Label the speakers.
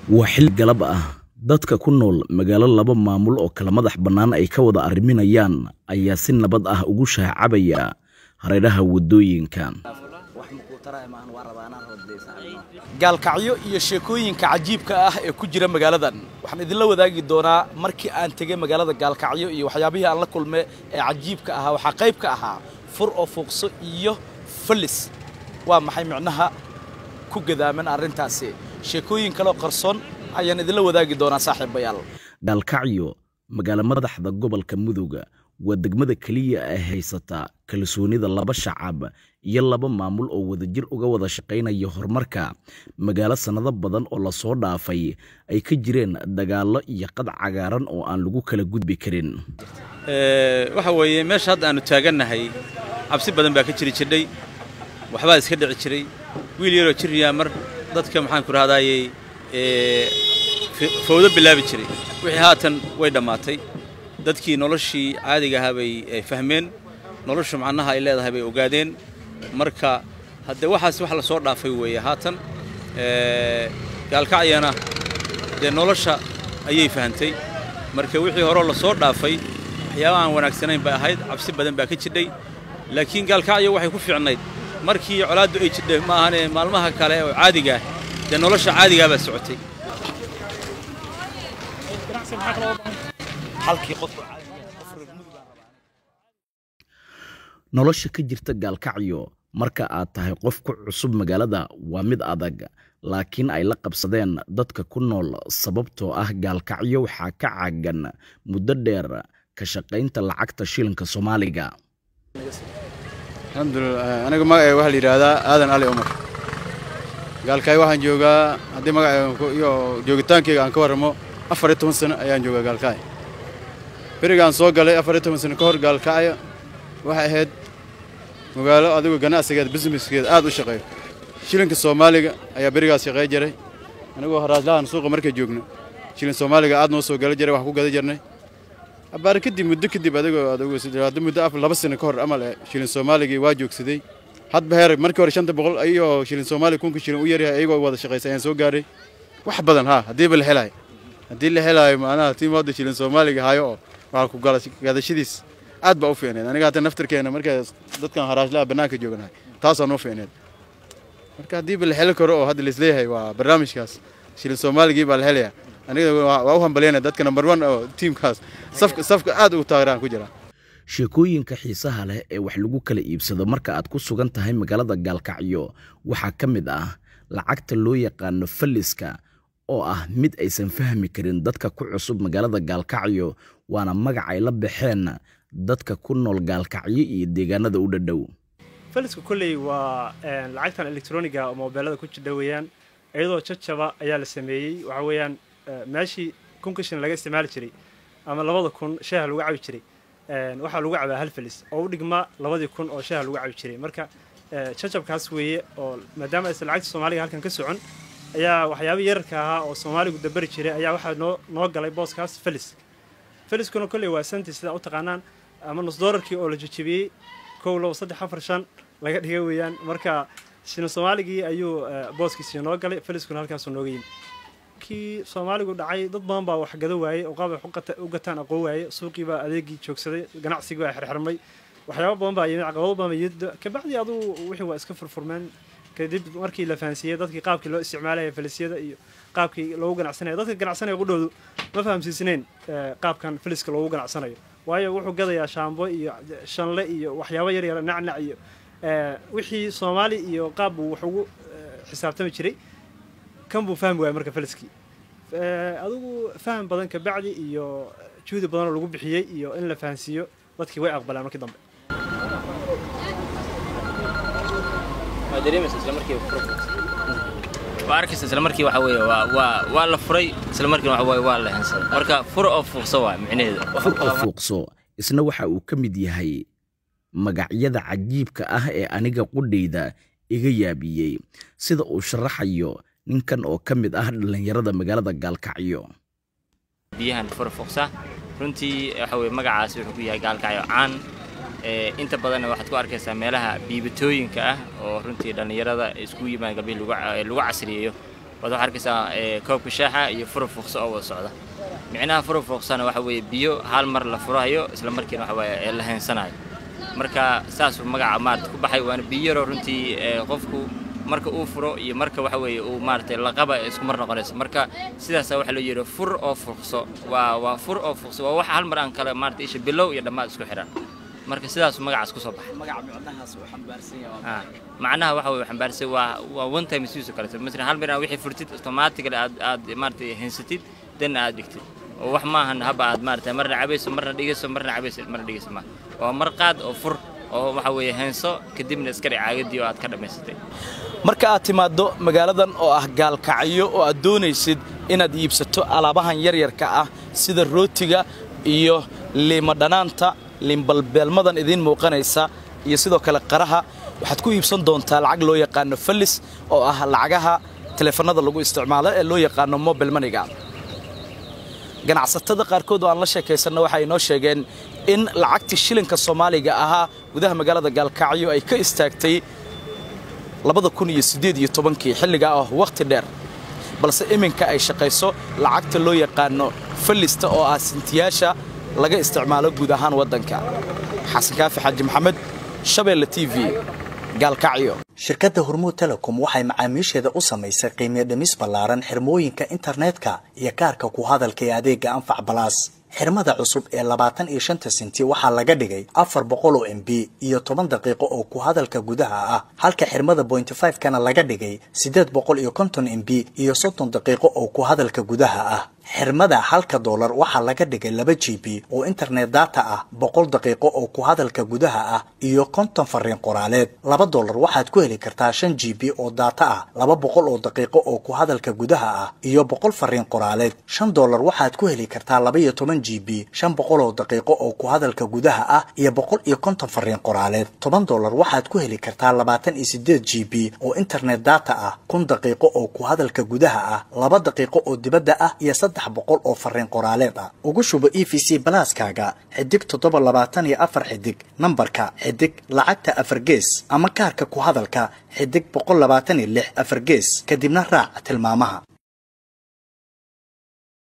Speaker 1: waa xil galab ah dadka ku nool magaalo laba maamul oo kala madax bannaan ay ka wada arriminayaan ayaa si nabad ah ugu shaacabaya hareeraha waddooyinka
Speaker 2: gaalkacyo iyo sheekooyinka cajiibka ah ee ku jira magaaladan waxaan idinla wadaagi doonaa markii aan tegey magaalada gaalkacyo iyo waxyaabihii aan la kulme ee cajiibka ahaa waxaa qayb ka ahaa fur oo fuuqso iyo fallis waa maxay micnaha ku gadaaman arrintaasi sheekooyin kaleo qarsoon ayaan idinla wadaagi doonaa saaxiibayaal
Speaker 1: gaalkacyo magaalo madaxda gobolka mudug waa degmada keliya ee haysata kalsoonida laba shacab iyo laba maamul oo wadajir uga wada shaqaynaya horumarka magaalo sannado badan oo lasoo dhaafay ay ka jireen dagaallo iyo qad cagaaran oo aan lagu kala gudbi karin
Speaker 3: waxa weeye meesha hadda aanu taagannahay cabsi badan baa ka jiri jirdhay waxbaa iska dhici jiray wiil yaroo jirriyaa mar dadka maxaanku rahdaayey fawdo bilaabi jiray wixii haatan way dhammaatay dadkii noloshii caadiga ahaa bay fahmeen noloshu macnaha ay leedahay bay ogaadeen marka haddee waxaas wax la soo dhaafay weeye haatan gaalkacyana dee nolosha ayay fahantay marka wixii horeo la soo dhaafay waxyaaba aan wanaagsanayn bay ahayd cabsi badan baa ka jidhay laakiin gaalkacyo waxay ku fiicnayd markii colaaddu ay jidhay ma ahane maalmaha kale oo caadigaah dee nolosha caadigaa baa socotay
Speaker 1: nolosha ka jirta gaalkacyo marka aad tahay qof ku cusub magaalada waa mid adag laakiin ay la qabsadeen dadka ku nool sababtoo ah gaalkacyo waxaa ka caagan muddo dheer ka shaqaynta lacagta shilinka soomaaliga
Speaker 4: alxamdulilah aniga magacay waxaa la yidhaahdaa aadan ali cumar gaalkacyo waxaan joogaa haddii magacay iyo joogitaankayga aan ka warramo afar iyo toban sano ayaan joogaa gaalkacyo berigaan soo galay afar iyo toban sano ka hor gaalkacyo waxay ahayd magaalo adigu ganacsigeed businesskeed aad u shaqeeyo shilinka soomaaliga ayaa berigaas shaqey jiray anigoo haraaslahan suuqa markay joogno shilin soomaaliga aad noo soo gala jiray wax ku gada jirnay abbaare kadib muddo kadib adigoo adigu muddo laba sano ka hor amal shilin soomaaligii waa joogsaday hadba heer markii hore shanta boqol ayagoo shilin soomaaliga kunka shilin u yaryahay ayagoo wada shaqaysay ayaan soo gaaray wax badan haa haddiiba la helaayo haddii la helaayo macnaha tiimooda shilin soomaaliga hayo oo waxaa ku gadashadiis aad baa u fiicneed aniga hata naftirkeena marka dadkan haraashlaha bannaanka jooganahay taasaan u fiicneed marka haddiiba la heli karo oo hadda laisleeyahay waa barnaamijkaas shilin soomaaligii baa la helayaa aniga waa u hambalyana dadka number one oo tiimkaas safka safka aad ugu taageeraan ku jira
Speaker 1: sheekooyinka xiisaha leh ee wax lagu kala iibsado marka aad ku sugan tahay magaalada gaalkacyo waxaa ka mid ah lacagta loo yaqaano falliska oo ah mid aysan fahmi karin dadka ku cusub magaalada gaalkacyo waana magac ay la baxeen dadka ku nool gaalkacyo iyo deegaanada u dhadhow
Speaker 5: falisku kolley waa lacagtan elektroniga oo moobeelada ku jidha weeyaan iyadoo jajaba ayaa la sameeyey waxa weeyaan meeshii kunka shilin laga isticmaali jiray ama labada kun sheeha lagu cabi jiray waxaa lagu cabaa hal falis oo u dhigma labadii kun oo sheeha lagu cabi jiray marka jajabkaas weeye oo maadaama aysan lacagta soomaaliga halkan ka socon ayaa waxyaaba yararka ahaa oo soomaaligu dabari jiray ayaa waxaa noo noo galay booskaas felis feliskuna kolley waa santi sidaa u taqaanaan ama nus doolarkii oo la jejebiyey kow labo saddex afar shan laga dhiga weeyaan marka shilin soomaaligii ayuu booskiisii noo galay feliskuna halkaasuu nooga yimi kii soomaaligu dhacay dad badan baa wax gada waayey oo qaab ay u gataan aqoon waaye suuqii baa adeegii joogsaday ganacsigii baa xirxirmay waxyaaba badan baa yimid caqabado badan baa yimid kabacdi adugu wixii waa iska furfurmeen kadib markii la fahansiiyey dadkii qaabkii loo isticmaalaya falisyada iyo qaabkii loogu ganacsanaya dadka ganacsanaya qudhoodu ma fahamsiisnayn qaabkan faliska loogu ganacsanayo waayo wuxuu gadayaa shaambo iyo shanle iyo waxyaabo yar yar nacnac iyo wixii soomaali iyo qaab buu wax ugu xisaabtami jiray kan buu fahmi waaya marka faliskii adigu faham badan kabacdi iyo juhdi badanoo lagu bixiyey iyo in la fahansiiyo dadkii way aqbalaan markii dambe
Speaker 6: waa arkaysa isla markii waxa weeye waa waa waa la furay isla markiina waxa weeye waa la hensaday marka fur oo fuuqso waa micnaheedu
Speaker 1: fur oo fuuqso isna waxa uu ka mid yahay magacyada cajiibka ah ee aniga qudhayda iga yaabiyey sida uu sharaxayo ninkan oo ka mid ah dhallinyarada magaalada gaalkacyo
Speaker 6: biyahan fur fuuqsa runtii waxa weeye magacaasi wuxuu ku yahay gaalkacyo caan inta badanna waxaad ku arkaysaa meelaha biibatooyinka ah oo runtii dhallinyarada isku yimaad galbii lagu casriyeeyo waad waxaa arkaysaa koobka shaaxa iyo fura fuuqsa oo wada socda micnaha fura fuuqsana waxa weeye biyo hal mar la furahayo isla markiina waxa waaye la heensanayo marka saasuu magaca maarata ku baxay waana biyo yaroo runtii qofku marka uu furo iyo marka waxa weeye uu maaratay laqaba isku mar noqonayso marka sidaasa waxaa loo yidhi fur oo fuuqso waa waa fur oo fuuqso waa wax hal mar aan kale maarata isha bilow iyo dhammaad isku xidhan marka sidaasuu magacaas ku soo baxay macnaha waxa weye xambaarsan waa waa one time use kaleeto masalan hal mar aan wixii furtid automatically aad aad maaratay hensatid danna aad dhigtid oo wax maahan haba aad maarata marna cabayso marna dhigayso marna cabayso marna dhigayso ma waa mar qaad oo fur oo waxa weeye heenso kadibna iska dhic caagadii oo aad ka dhammaysatay
Speaker 2: marka aad timaaddo magaaladan oo ah gaalkacyo oo aad doonaysid inaad iibsato alaabahan yaryarka ah sida rootiga iyo liima dhanaanta liimbalbeelmadan idiin muuqanaysa iyo sidoo kale qaraha waxaad ku iibsan doontaa lacag loo yaqaano fallis oo ah lacagaha teleefanada lagu isticmaalo ee loo yaqaano mobile maniga ganacsatada qaarkood oo aan la sheekaysanno waxay inoo sheegeen in lacagtii shilinka soomaaliga ahaa gudaha magaalada gaalkacyo ay ka istaagtay labada kun iyo siddeed iyo tobankii xilligaa ah wakhti dheer balse iminka ay shaqayso lacagta loo yaqaano fallista oo ah sintiyaasha laga isticmaalo guud ahaan waddanka xasan kaafi xaaji maxamed shabeelle t v gaalkacyo
Speaker 7: shirkadda hormuud telecom waxay macaamiisheeda u samaysay qiimiyo dhimis ballaaran xirmooyinka internetka iyo kaarka ku hadalka ee adeegga anfac balaas xirmada cusub ee labaatan iyo shanta senti waxaa laga dhigay afar boqol oo m b iyo toban daqiiqo oo ku hadalka gudaha ah halka xirmada bointy five kana laga dhigay siddeed boqol iyo konton m b iyo soddon daqiiqo oo ku hadalka gudaha ah xirmada halka doolar waxaa laga dhigay laba g b oo internet data ah boqol daqiiqo oo ku hadalka gudaha ah iyo konton fariin qoraaleed laba doolar waxaad ku heli kartaa shan g b oo data ah laba boqol oo daqiiqo oo ku hadalka gudaha ah iyo boqol fariin qoraaleed shan doolar waxaad ku heli kartaa laba iyo toban g b shan boqol oo daqiiqo oo ku hadalka gudaha ah iyo boqol iyo konton fariin qoraaleed toban doolar waxaad ku heli kartaa labaatan iyo sideed g b oo internet data ah kun daqiiqo oo ku hadalka gudaha ah laba daqiiqo oo dibadda ah iyo boqol oo fariin qoraaleed ah ugu shubo e v c balaaskaaga xidig toddoba labaatan iyo afar xidig nambarka xidig lacagta afar gees ama kaarka ku hadalka xidig boqol labaatan iyo lix afar gees kadibna raac tilmaamaha